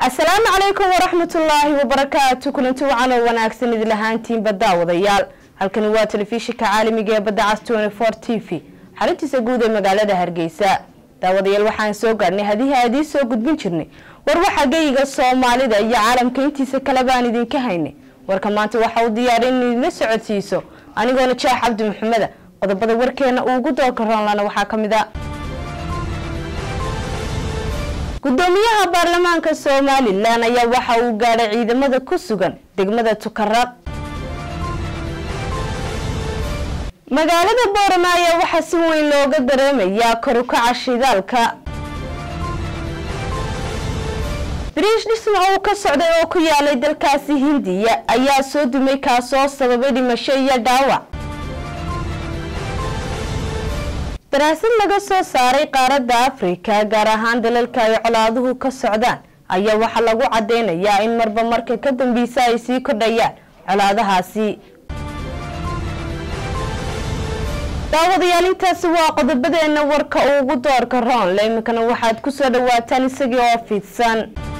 asalaamu calaykum waraxmatullaahi wabarakaatu kulanti wacan oo wanaagsan idin ahaantiinba daawadayaal halkani waa telefishinka caalamiga ee badda cas t v xarintiisa guud ee magaalada hargeysa daawadayaal waxaan soo gaarnay hadii aadii soo gudbin jirnay war waxa geyiga soomaalida iyo caalamka intiisa kale baan idinka haynay warka maanta waxa uu diyaaray in idinla socodsiiso anigoona jaax cabdi maxameda qodobada warkeena uu ugu doorka roonlana waxaa ka mid a gudoomiyaha baarlamaanka somalilan ayaa waxa uu gaadhay ciidamada ku sugan degmada tukaraq magaalada boorama ayaa waxaa si weyn looga dareemayaa korukaca shidaalka biriish dhisma uu ka socday oo ku yaalay dalkaasi hindiya ayaa soo dumay kaasoo sababay dhimasho iyo dhaawac daraasad laga soo saaray qaaradda afrika gaar ahaan dalalka ay colaaduhu ka socdaan ayaa waxaa lagu cadeynayaa in marba marka ka dambeysa ay sii kordhayaan colaadahaasi daawadayaal intaasi waa qodobadeena warka ugu doorka roonle iminkana waxaad kusoo dhawaataan isagii oo fidsan